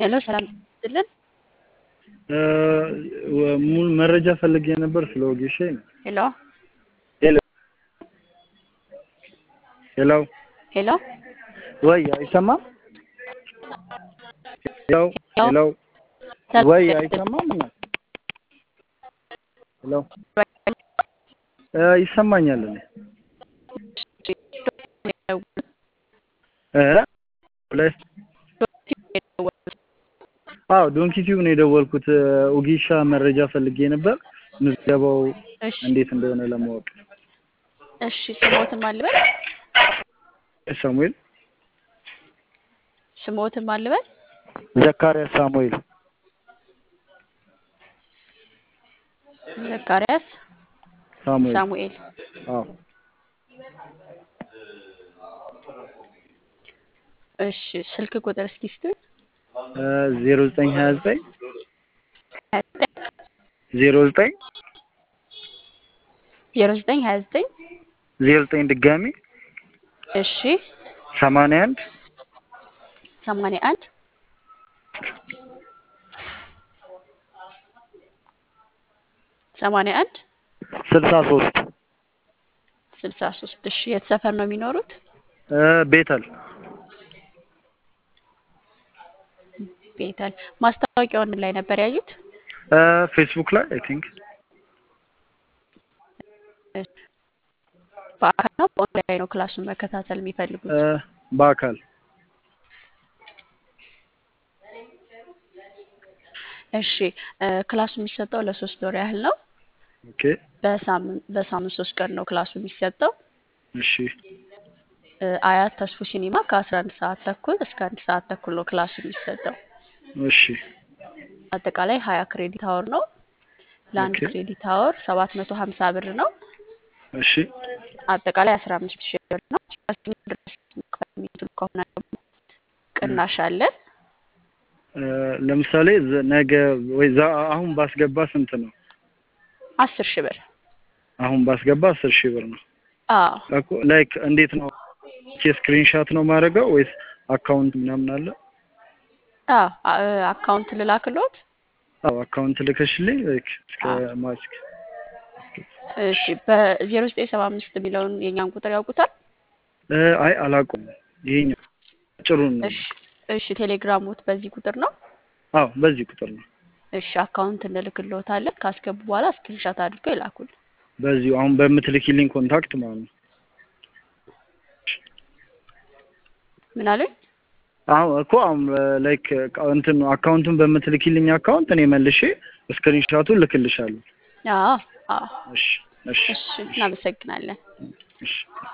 ሄሎ ሰላም ይስጥልን። ሙሉ መረጃ ፈልጌ ነበር ስለ ወጌሻ ነው። ሄሎ ሄሎ ሄሎ ሄሎ ወይ አይሰማም? ሄሎ ሄሎ ሰላም ወይ ይስጥልን። አይሰማም? እና ሄሎ እ ይሰማኛል እኔ እ ላይ አዎ ዶንኪ ቲዩብ ነው የደወልኩት። ኦጌሻ መረጃ ፈልጌ ነበር ምዝገባው እሺ እንዴት እንደሆነ ለማወቅ። እሺ ስሞትን ማልበል ሳሙኤል ስሞትን ማልበል ዘካርያስ ሳሙኤል ዘካርያስ ሳሙኤል ሳሙኤል አዎ እሺ ስልክ ቁጥር እስኪ ስጡኝ። ዜሮ ዘጠኝ ሀያ ዘጠኝ ዜሮ ዘጠኝ ዜሮ ዘጠኝ ሀያ ዘጠኝ ዜሮ ዘጠኝ ድጋሚ እሺ ሰማንያ አንድ ሰማንያ አንድ ሰማንያ አንድ ስልሳ ሶስት ስልሳ ሶስት እሺ የት ሰፈር ነው የሚኖሩት? ቤተል ቤተል ማስታወቂያውን ምን ላይ ነበር ያዩት? ፌስቡክ ላይ አይ ቲንክ በአካል ነው በኦንላይን ነው ክላሱን መከታተል የሚፈልጉት? በአካል እሺ እ ክላሱ የሚሰጠው ለሶስት ወር ያህል ነው። ኦኬ በሳምንት በሳምንት ሶስት ቀን ነው ክላሱ የሚሰጠው። እሺ እ አያት ተስፉ ሲኒማ ከአስራ አንድ ሰዓት ተኩል እስከ አንድ ሰዓት ተኩል ነው ክላሱ የሚሰጠው። እሺ አጠቃላይ ሀያ ክሬዲት አወር ነው። ለአንድ ኦኬ ክሬዲት አወር ሰባት መቶ ሀምሳ ብር ነው። እሺ አጠቃላይ አስራ አምስት ሺህ ብር ነው። እስከ ድረስ መክፈል የሚችሉ ከሆነ ደግሞ ቅናሽ አለን። እ ለምሳሌ ዘ- ነገ ወይ ዛ- አሁን ባስገባ ስንት ነው? አስር ሺህ ብር አሁን ባስገባ አስር ሺህ ብር ነው አዎ እኮ ላይክ እንዴት ነው ስክሪንሻት ነው ማድረገው ወይስ አካውንት ምናምን አለ? አዎ አ- እ አካውንት ልላክሎት። አዎ አካውንት ልከሽልኝ ላይክ እስከ አዎ ማስክ እሺ በዜሮ ዘጠኝ ሰባ አምስት የሚለውን የእኛን ቁጥር ያውቁታል? እ አይ አላውቀውም። ይሄኛው አጭሩን ነው። እሺ እሺ ቴሌግራሙት በዚህ ቁጥር ነው። አዎ በዚህ ቁጥር ነው። እሺ አካውንት እንልክልዎታለን። ካስገቡ በኋላ ስክሪንሻት አድርገው ይላኩል። በዚሁ አሁን በምትልኪልኝ ኮንታክት ማለት ነው። ምን አሉኝ? አሁን እኮ አሁን ላይክ እንትን ነው አካውንቱን በምትልኪልኝ አካውንት እኔ መልሼ ስክሪንሻቱን ልክልሻለሁ። አዎ አዎ እሺ እሺ እሺ እሺ እናመሰግናለን። እሺ